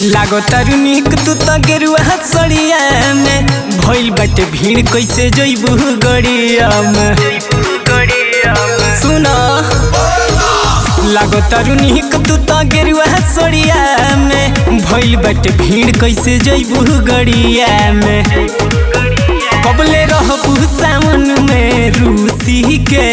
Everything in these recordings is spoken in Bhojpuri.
लागो तारू निक तू त गेरुआ सड़िया में भइल बाटे भीड़ कैसे जइबू गड़िया में सुन लागो तारू निक तू त गेरुआ सड़िया में भइल बाटे भीड़ कैसे जइबू गड़िया में कबले रहबू सावन में रूसी के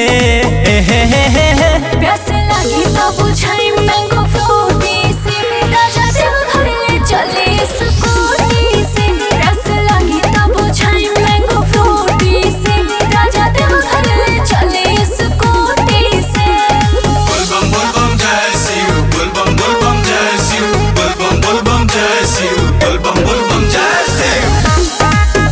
प्यास लागी तो बुझाई मैंगो फ्रूटी से राजा देव घर ले चले स्कूटी से प्यास लागी तो बुझाई मैंगो फ्रूटी से राजा देव घर ले चले स्कूटी से Bulbum bulbum jai siu, bulbum bulbum jai siu, bulbum bulbum jai siu, bulbum bulbum jai siu.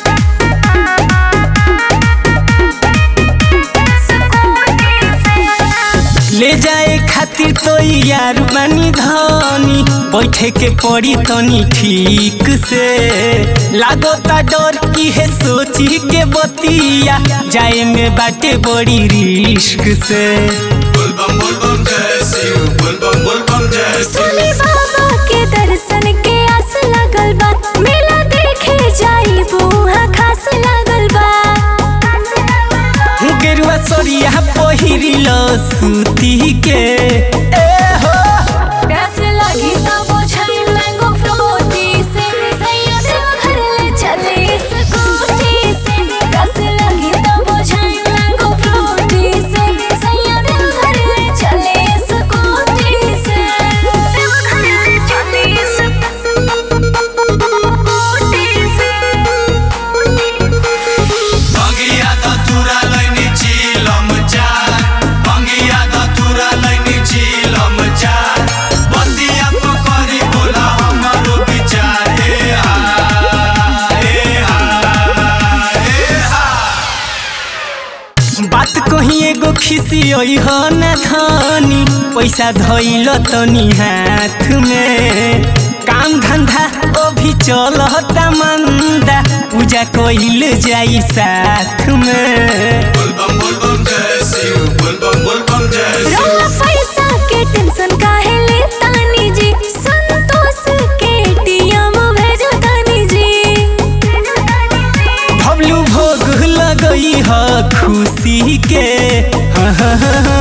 ले जाए खातिर तो यार बनी धनी बैठे के पड़ी तनी ठीक से लागो ता डर इहे सोची के बतिया जाए में बाटे बड़ी रिस्क से Bulbum bulbum jai siu, bulbum bulbum jai siu. सोनी बाबा के दर्शन के आस लगल बा मेला देखे जाई बुहा खास लगल बा गेरुआ सरिया पहिरिल सूती के ए हो प्यास लगी तो बुझाई मैंगो फ्रूटी से सैया देव घर ले चले स्कूटी से प्यास लगी तो बुझाई मैंगो फ्रूटी से सैया देव घर ले चले स्कूटी से देव घर ले चले स्कूटी से Bangia da tura laini chilam char, bangia da tura laini chilam char. Bandiya pukari bola hamaro bichar, eh ha, eh ha, eh ha. बात कही एगो खिसी हो न धनी पैसा धैल तनी हाथ में काम धंधा अभी चलता मंदा पूजा कइल जाई साथ में Bulbum bulbum jai siu, bulbum bulbum jai siu. रौला पैसा के टेंशन काहे लेतानी जी संतोष के टीएम भेजो तानी जी भवलू भोग लगई ह खुशी के हाँ, हाँ, हाँ,